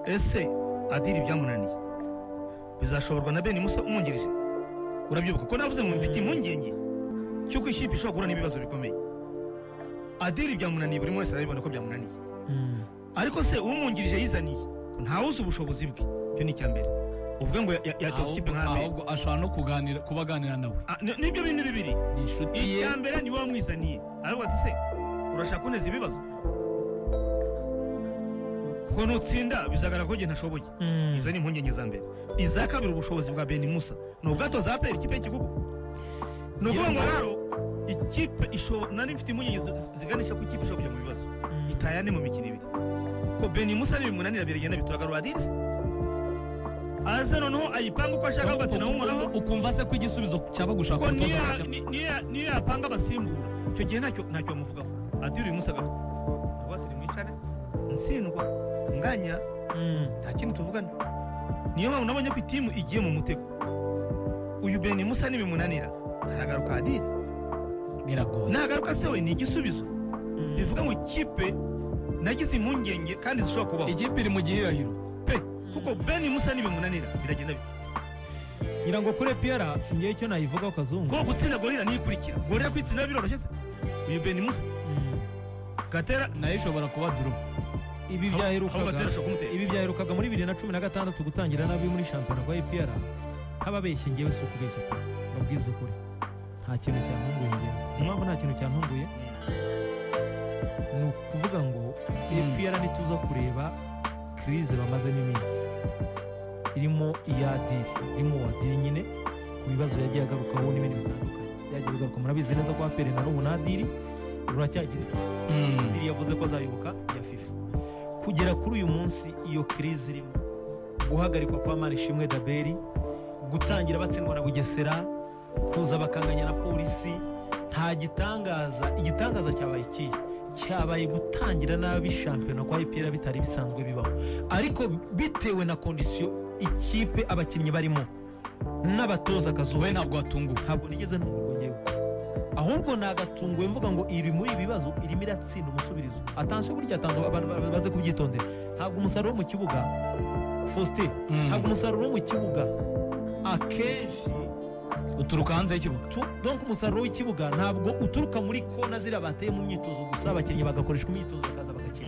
ese adiri byamunaniye bizashoborwa na bene musa umwungirije urabyibuka ko navuze ngo mfite impungenge cy'uko ikipe ishobora guhura n'ibibazo bikomeye adiri byamunaniye buri wese arabibona ko byamunaniye ariko se umwungirije yizaniye ntawuzi ubushobozi bwe icyo ni icyambere uvuga ngo ya- yatoza ikipe nk'amezi ahubwo ashobora no kuganira kuba aganira nawe Ah, ni- nibyo bintu bibiri ni inshuti ye icya mbere ni wowe wamwizaniye aravuga ati se urashaka kuneza ibibazo ko nutsinda bizagaragara ko njye ntashoboye izo ni impungenge za mbere iza kabiri ubushobozi bwa beni musa ni ubwatoza aperi ikipe y'igihugu ni ukuvuga ngo rero ikipe ishobora nari mfite impungenge zi- ziganisha ku ikipe ishobora kujya mu bibazo itayane mu mikino ibiri ko beni musa nibimunanira biragenda bituragarura dirisi aze noneho ayipanga uko ashaka avuga ati nawe uhoraho ukumva se ko igisubizo cyaba gushaka ko umutoza niya- mushya ni- niya- niyo yapanga abasimbura icyo gihe ntacyo ntacyo bamuvugaho adiri uyu munsi agarutse aravuga ati nimwicare nsindwa nganya nta kintu tuvugana niyo mpamvu nabonye ko itimu igiye mu mutego uyu beni musa nibimunanira aragaruka adiri biragoye nagaruka se we ni igisubizo bivuga ngo ikipe nagize impungenge kandi zishobora kubaho ikipe iri mu gihirahiro pe kuko beni musa nibimunanira biragenda bite ngira ngo kure piyara ngewe icyo nayivugaho kazungu ko gutsinda gorira niyikurikira gorira kwitsinda biroroshye se uyu beni musa Mm. gatera nayo ishobora kuba duro ibi Aho- aho byaherukaga gatera ashobora kumutera ibi byaherukaga muri bibiri na cumi na gatandatu gutangira nabi muri shampiyona rwa epr nk'ababeshye ngewe si ukubeshya pe mubwiza ukuri nta kintu cyantunguye ngewe uzi impamvu nta kintu cyantunguye ni ukuvuga ngo epr nituza kureba kirize bamazemo iminsi irimo iyadiri irimo uwadiri nyine ku bibazo yagiye agarukaho n'ibindi bitandukanye byagiye bigaruka murabizi neza ko apere na n'ubu n'adiri ruracyageretse Padiri yavuze ko azayoboka iya FIFA kugera kuri uyu munsi iyo kirize irimo guhagarikwa kwa Manishimwe Daberi gutangira batsindwa na Bugesera kuza bakanganya na polisi nta gitangaza igitangaza cyabaye ikihe cyabaye gutangira nabi shampiyona kwa IPR bitari bisanzwe bibaho ariko bitewe na kondisiyo ikipe abakinnyi barimo n'abatoza akazuba we ntabwo watunguwe ntabwo nigeze numva ngewe ahubwo nagatunguwe mvuga ngo iri muri ibibazo irimo iratsinda umusubirizo atansiyo burya atanga abantu bamaze kubyitondera ntabwo umusaruro wo mu kibuga faustin ntabwo umusaruro wo mu kibuga akenshi uturuka hanze y'ikibuga tu- donc umusaruro w'ikibuga ntabwo uturuka muri kona ziriya bateye mu myitozo gusa abakinnyi bagakoreshwa imyitozo bakaza bagakina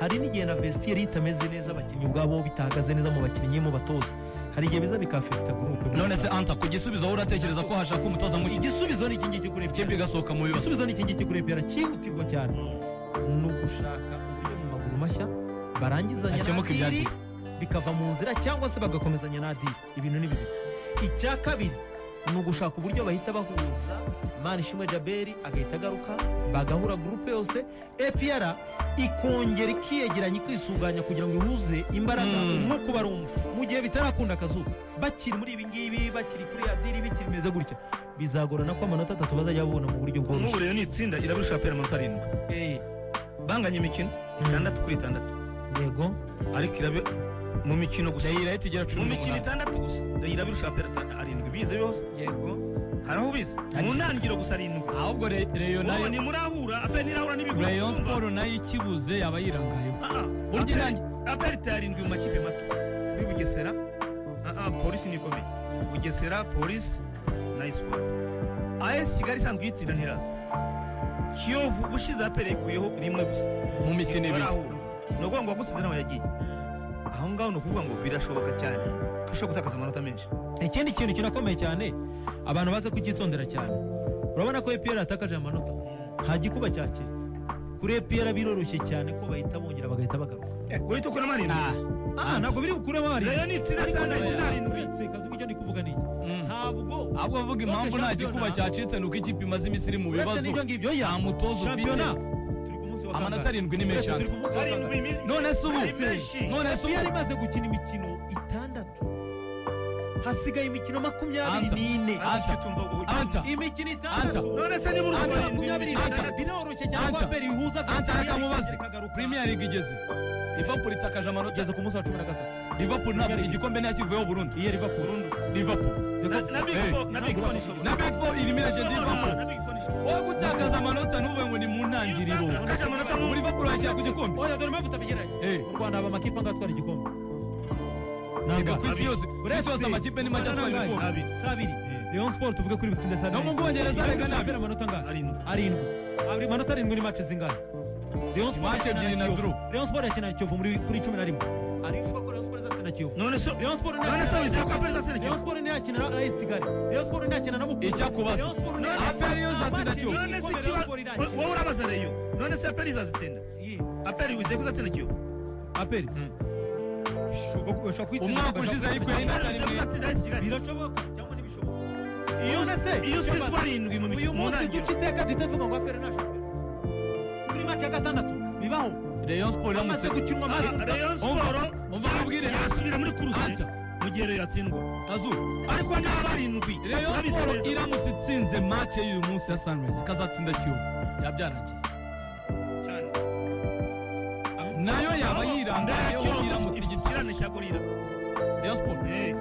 hari n'igihe na vestiaire iyo itameze neza abakinnyi ubwabo bitahagaze neza mu bakinnyi mu batoza hari igihe biza bikafekita gurupe none se anta ku gisubizo wowe uratekereza ko hashaka umutoza mushya igisubizo ni iki ngiki kuri ikipe igasohoka mu bibazo igisubizo ni iki ngiki kuri epera cyihutirwa cyane ni ugushaka uburyo mu maguru mashya barangizanya Hakemuka na ibyadiri. Adiri, bikava mu nzira cyangwa se bagakomezanya na adiri ibintu ni bibiri icya kabiri ni ugushaka uburyo bahita bahuza mani ishimwe jaberi agahita agaruka bagahura gurupe yose epr ikongera ikiyegeranya ikisuganya kugira ngo ihuze imbaraga Mm. nk'uko barumva mu gihe bitarakunda akazuba bakiri muri ibi ngibi bakiri kuri adiri bikiri bimeze gutya bizagorana ko amanota atatu bazajya babona mu buryo n'ubu bworoshye rero ni itsinda irabirusha pera amanota arindwi Eh, banganya imikino itandatu kuri itandatu yego ariko irabe mu mikino gusa ndayira ahita igera mu cumi mikino n'umunani itandatu gusa irabirusha pera ata- arindwi bize yose yego hari aho bize mu Ati- ntangiriro gusa arindwi ahubwo re- reyo wowe nayo ntimurahura aperi ntirahura n'ibigwi reyo siporo nayo ikibuze yaba yirangayeho burya aperi irangi aperi itari arindwi mu makipe mato kuri bugesera ah, ah, polisi ni ikomeye bugesera polisi na esiporo as kigali isanzwe iyitsinda ntiraza kiyovu ubushize aperi yayikuyeho rimwe gusa mu mikino ibiri barahura ni ukuvuga ngo uwagusize nawe yagiye aho ngaho ni ukuvuga ngo birashoboka cyane ko ushobora gutakaza amanota menshi ikindi kintu kirakomeye cyane abantu baze kucyitondera cyane urabona ko epr yatakaje amanota nta gikuba cyakira kuri epr biroroshye cyane ko bahita bongera bagahita bagaruka guhita ukura amarindwi Ah, ah ntabwo biri bukuremo hari rero ni itsinda sana itsinda arindwi uretse kazi icyo ndi kuvuga ni iki? mm. ntabwo ahubwo avuga impamvu nta gikuba cyacitse ni uko ikipe imaze iminsi iri mu uretse bibazo n'ibyo ngibyo ya nta mutoza ufite shampiyona turi ku munsi wa amanota kangahe? arindwi ni menshi Uretse turi ku munsi wa kangahe? Arindwi mi- none se ubu ari menshi. none se epr ubu imaze gukina imikino itandatu hasigaye imikino makumyabiri Anta. n'ine Anta. Anta. imikino itandatu none se niba Anta, urumva makumyabiri n'itandatu arindwi biroroshye cyane ko Anta. aperi ihuza Anta Vitality reka mubaze. ikagaruka. premier league igeze liverpool itakaje amanota igeze ku munsi wa cumi na gatatu liverpool ntabwo igikombe ntiyakivuyeho burundu iyo liverpool burundu liverpool na na big Hey. four na big four nishobora na betfo irimo iragenda na liverpool big four nishobora wowe gutakaza amanota n'uvuye ngo ni mu ntangiriro Utakaje amanota mu- muri liverpool washyira ku gikombe oya dore impamvu utabigeranye Eh, mu rwanda haba amakipe angatwara igikombe yego ku isi Abiri. yose urayasi yose amakipe ni make atwara Abiri. ibikombe abiri si abiri Eh. leon sport tuvuge kuri bitsinda saa No mu Bwongereza arega ni abiri. amanota angana arindwi arindwi abiri manota arindwi ni match zingana leon sport Match yakina ebyiri na Kiyovu. draw. leon sport yakina na kiyovu muri kuri cumi na rimwe ari shuwa ko leon sport izakina kiyovu none se Rayon Sports none se wizeye ko aperi zasene Rayon Sports ntiyakina na AS Kigali. Rayon Sports ntiyakina na Mukura. Icyakubaza. Rayon Sports ntiyakina None se- na- Rayon Match Sports atsinda none se igikombe Rayon Sports kiba irakina. wowe urabaza reyo none se aperi izazitsinda Ye, aperi wizeye ko izatsinda kiyovu Aperi. Ushobora- ushobora kwitsinda umwaka ugashaka ushize kwitsinda. ayikuye Aperi wizeye ko izatsinda AS Kigali. Birashoboka cyangwa ntibishoboka. Iyo- None se- iyo usize Shabazi, barindwi mu uyu mikino mu munsi ntangiriro duca iteka duhita tuvuga ngo Aperi nta shampiyona. Kuri match ya gatandatu bibaho. reyo siporo Bamaze iramutse gukinwa match. Ah, Rayon Umva, Sports umva nkubwire. yasubira muri kuruse Anta. mu gihe reyo yatsindwa kazu ariko niba barindwi reyo siporo babisabye- iramutse itsinze make y'uyu munsi ya sunrise ikazatsinda kiyovu yabyarangiye cyane. nayo yaba Ndaya yirangayeho Kiyovu iramutse ifite igitsinda ikirane cya gorira reyo siporo Eh,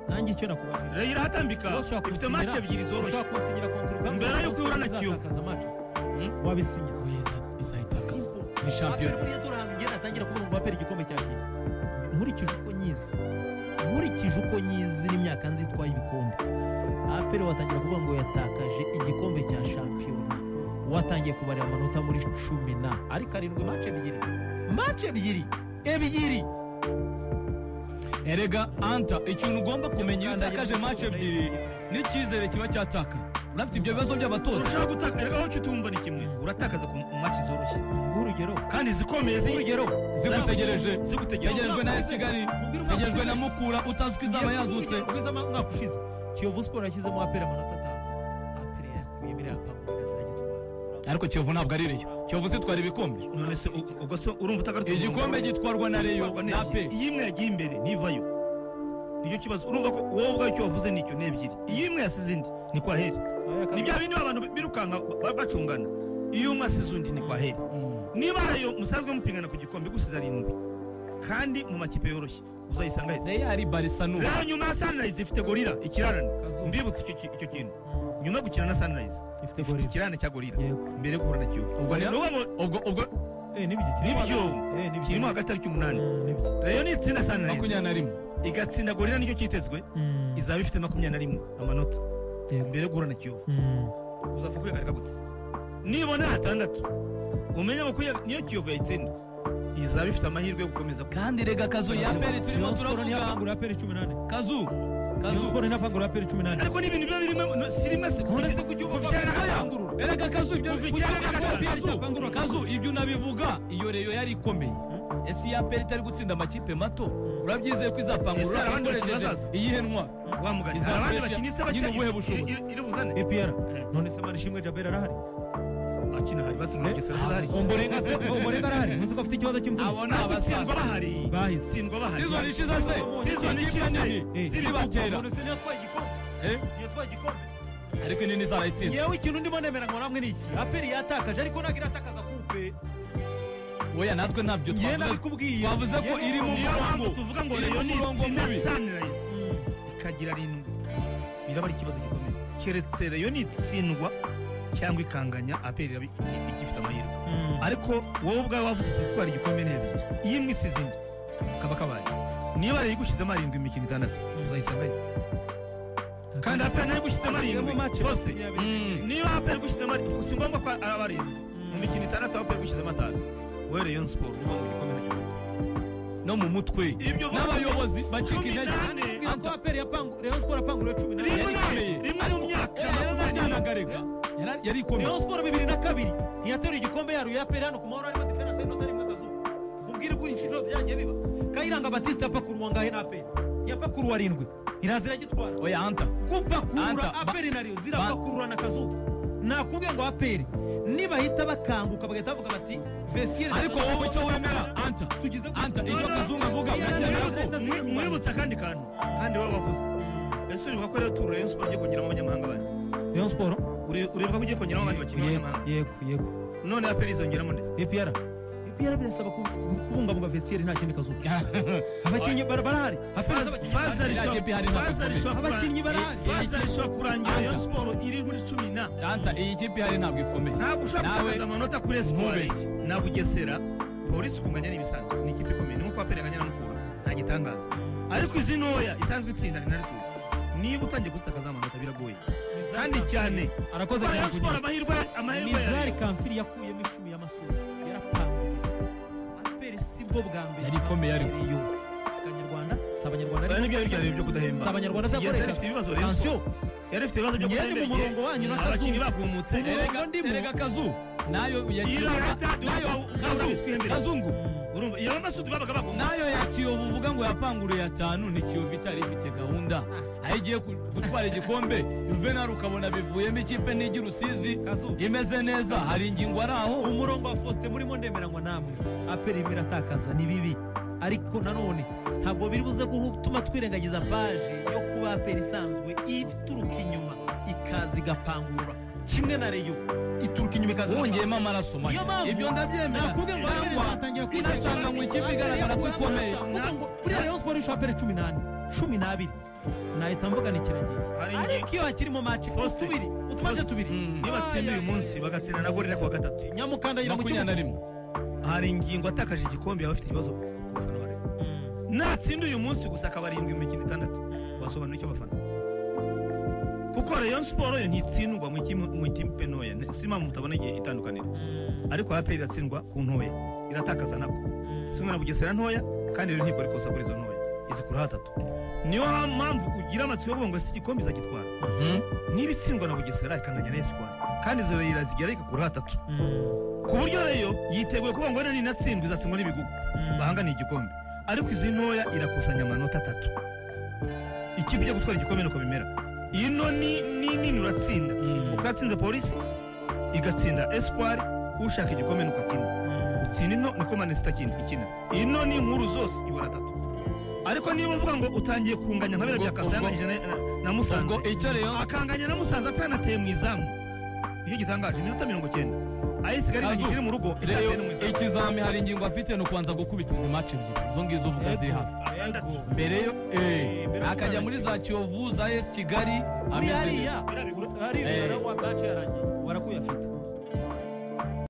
Nanjye icyo nakubwira. reyo irahatambika Ushobora ifite kusinyira- mace ebyiri zoroshye ushobora kusinyira kontoroka. Mbere y'uko uhura na Kiyovu. Uzatakaza match. Hmm? Wabisinyira. oya iza- izayitakaza Simple. ni shampiyona buriya dore ahantu ugenda atangira kubona ngo wapera igikombe cya kera nkurikije uko nyizi nkurikije uko nyizi n'imyaka nzi itwaye ibikombe apera watangira kuvuga ngo yatakaje igikombe cya shampiyona watangiye kubarira amanota muri cumi na ariko arindwi mace ebyiri mace ebyiri ebyiri erega anta ikintu ugomba kumenya iyo utakaje mace ebyiri n'icyizere kiba cyatakaye unafite ibyo bibazo by'abatoza ushaka gutaka erega aho utumva ni kimwe uratakaza ku mace zoroshye nk'urugero kandi zikomeye zi- urugero zigutegereje zigutegereje Yegerejwe na AS Kigali yegerejwe na Mukura utazi uko izaba yazutse ubwiza mwaka ushize kiyovu siporo yashyizemo apera amanota atanu apera yakuyemo iriya papu ikazagitwara ariko kiyovu ntabwo ari reyo kiyovu zitwara ibikombe none se u- ubwo se urumva utagarutse igikombe gitwarwa na reyo na pe iyo imwe yagiye imbere ntivayo nicyo kibazo urumva ko wowe ubwawe icyo wavuze nicyo ni ebyiri iyo imwe yasize indi ni kwa heri ni bya bindi abantu birukanka ba- bacungana iyo umwe asize undi ni kwa heri niba reyo musanzwe mupingana ku gikombe gusize arindwi kandi mu makipe yoroshye uzayisanga heza reyo ari barisa n'ubu rero nyuma ya sunrise ifite gorira ikirarane Kazu. mbibutse icyo ki- icyo kintu nyuma yo gukina na sunrise ifite ifite gorira ikirarane cya gorira yego mbere yo guhura na kiyovu ubwo ni rero ukuvuga ngo ubwo ubwo eh nibyo nibyo eh nibyo kirimo hagati ari cy'umunani nibyo reyo ni itsinda sunrise makumyabiri na rimwe igatsinda gorira nicyo cyitezwe izaba ifite makumyabiri na rimwe amanota mbere yo guhura na kiyovu uzapfa kwihagarika gute nibona hatandatu umenye ngo kwiha- niyo kiyovu yayitsinda izaba ifite amahirwe yo gukomeza kandi rega kazu ya peri turimo turavuga aperi 18 kazu Rayon kazu Sport ntiyapangura aperi 18 ariko n'ibintu biba birimo no, si rimwe se None se kujya kuva uvuga icyenda na oya, gatanu. erega kazu ibyo Kuva kugira icyenda na ngo gatanu. kazu, kazu ibyo unabivuga iyo reyo yari ikomeye ese iya peri itari gutsinda amakipe mato urabyizeye ko Ese hari izapangura abandi bakina ikoresheje bazaza? iyi henwa wa mugani Iza hari abandi Brescia bakina isa nyine bashya ubuhe bushobozi? iri buzane APR none se mari shimwe Jabel arahari akina hari batsinda Eh, Bugesera bahari umurenga se umurenga arahari muzi ko afite ikibazo cy'imvune abo ni sindwa abasaza bahari bahise sindwa bahari sizoni ishize se Season ikipe ishize. nini Eh. zibatera se niyo atwaye igikombe Eh, niyo atwaye igikombe ariko inini zarayitsinze yewe ikintu ndimo nemera ngo namwe ni iki aperi yatakaje ariko ntabwo iratakaza kupe oya natwe ntabyo yewe twavuze nabikubwiye twavuze ko iri mu niyo mpamvu murongo tuvuga ngo Iri reyo mu ni murongo itsinda mubi. sunrise ikagira arindwi biraba ari ikibazo gikomeye keretse reyo ni itsindwa cyangwa ikanganya aperi iraba i- igifite amahirwe ariko wowe ubwawe wavuze isitwara igikombe n'ebyiri iyo imwe isize indi kaba kabaye niba reyo igushyizemo arindwi mu mikino itandatu uzayisanga yise kandi aperi nayo igushyizemo arindwi posite niba aperi igushyizemo arindwi si ngombwa ko aba arindwi mu mikino itandatu aperi igushyizemo atanu wowe reyo siporo uba mu gikombe n'igikombe no mu mutwe Ibyo vuga- n'abayobozi bacika Cumi intege n'ane. Anta aperi yapangu Rayon Sport apangura Rimwe 18 na- Yari ikomeye. rimwe mu myaka Oya, yarajyanaga rega Yara- yari ikomeye Rayon Sport bibiri na kabiri ntiyateruye igikombe yaruye aperi hano ku mahoro harimo diferanse y'inota rimwe akazuba mubwire ko inshuro byagiye biba Kayiranga Batiste yapakuruwa ngahe na aperi yapakuruwa arindwi irazira gitwara oya anta Anta, gupakurura ba- aperi na Rayon zirapakurura na kazuba nakubwiye ngo aperi nibahita bakanguka bagahita bavuga bati vestiaire ariko wowe icyo wemera anta tugize ku- anta icyo kazungu avuga uracyemera ko Mwi- mwibutse akandi kantu kandi wowe wavuze ese uribuka ko rero turu Rayon Sports ugiye kongeramo abanyamahanga bane Rayon Sport Uri- uribuka ko ugiye kongeramo abandi bakinnyi b'abanyamahanga yego yego none aperi izongeramo ndetse APR APR birasaba ku- kubungabunga vestiaire nta kindi kazuba abakinnyi bara- barahari Aperi- Faza rishobora- kipe hari ntabwo Faza rishobora kurang- Abakinnyi barahari. Faza rishobora kurangira Rayon Anta. Sports iri muri cumi na anta iyi kipe ihari ntabwo ikomeye ntabwo ushobora Nawe gutakaza amanota kuri Espoir ntubeshye. na Bugesera polisi ukunganya n'ibisanzwe ni ikipe ikomeye ni nk'uko aperi anganya na Mukura nta gitangaza ariko izi ntoya isanzwe itsinda ni naryo niba utangiye gusita akazamanuka biragoye kandi cyane arakoze siporo ya cyane siporo amahirwe amahirwe mizari yayo kamfiri yakuyemo icumi y'amasura yarapanguye aperi si bwo bwa mbere Yari ikomeye ariko. Yo. si Kanyarwanda si abanyarwanda Bariya ni byo ariko bya bintu byo kudahemba si abanyarwanda azakoresha afite ibibazo rero pansiyo yari afite ibibazo byo Njye ndi mu kudahemba murongo wanyu n'akazuba. abakinnyi bagumutse erega Ubwo ndimo. erega kazu nayo Iyo yakiyovu leta nayo duhawe- kazu twihembere. kazungu urumva iyo bamasudu babaga bagumutse nayo ya kiyovu uvuga ngo yapanguruye atanu ni kiyovu itari ifite gahunda aho igiye ku- gutwara igikombe juvenal ukabona bivuyemo ikipe nijya urusizi kazuba imeze neza hari ingingo ari aho umurongo wa faustin murimo ndemeranywa namwe aperi irimo iratakaza ni bibi ariko nanone ntabwo biri buze gutuma twirengagiza paje yo kuba aperi isanzwe ituruka inyuma ikaza igapangura kimwe na reyo ituruka inyuma ikaza wongeyemo amaraso Niyo mpamvu make ibyo ndabyemera nakubwiye ngo aperi cyangwa izatangira kwitegura. inasanga mu ikipe igaragara ko ikomeye Mvuga ngo buriya rayon siporo ishobora aperi cumi n'ane cumi n'abiri nahita mvugana ikirangirire Hari ingingo- ariko iyo hakirimo maci Faustin. tubiri utumace tubiri Mm. iyo batsinda uyu munsi bagatsinda na gorira ku wa gatatu nyamukandagira mu makumyabiri kibuga na rimwe hari ingingo atakaje igikombe yaba afite ibibazo ku bafana ba Rayon. natsinda uyu munsi gusa akabarindwi mu mikino itandatu wasobanura icyo abafana kuko rayon siporo yo ntitsindwa mu ikipe- mu ikipe ntoya si impamvu mutabona igihe itandukanira ariko aperi iratsindwa ku ntoya iratakaza nabwo kimwe na bugesera ntoya kandi rero ntibwo rikosa kuri izo ntoya izikura hatatu niyo mpamvu ugira amatsiko yo kuvuga ngo si igikombe izakitwara niba itsindwa na bugesera ikanganya na esipari kandi izo rero zigera ikakura hatatu ku buryo rero yiteguye kuvuga ngo rero ninatsindwa izatsindwa n'ibigugu bahanganiye igikombe ariko izi ntoya irakusanya amanota atatu ikipe ijya gutwara igikombe nuko bimera iyi no ni ni nini uratsinda Mm. ukatsinze polisi igatsinda espoir ushaka igikombe nuko atsinda utsinda ino niko manesita ikina ikina iyi no ni inkuru zose ibona atatu ariko niba uvuga ngo utangiye kunganya nka biriya bya Ubwo- kasanganyije na- na- na musanze ubwo icyo rayon akanganya na musanze atanateye mu izamu nicyo gitangaje iminota mirongo cyenda ayisigara Kazu, ikiri mu rugo itateye no mu rero izamu ikizami hari ingingo afite ni ukubanza gukubita izi mace ebyiri izo ngizo uvuga ziri hafi atandatu mbere yo eh, akajya muri za kiyovu za esi kigali ameze hariya neza hariya Eh. wa bace yarangiye warakuyafite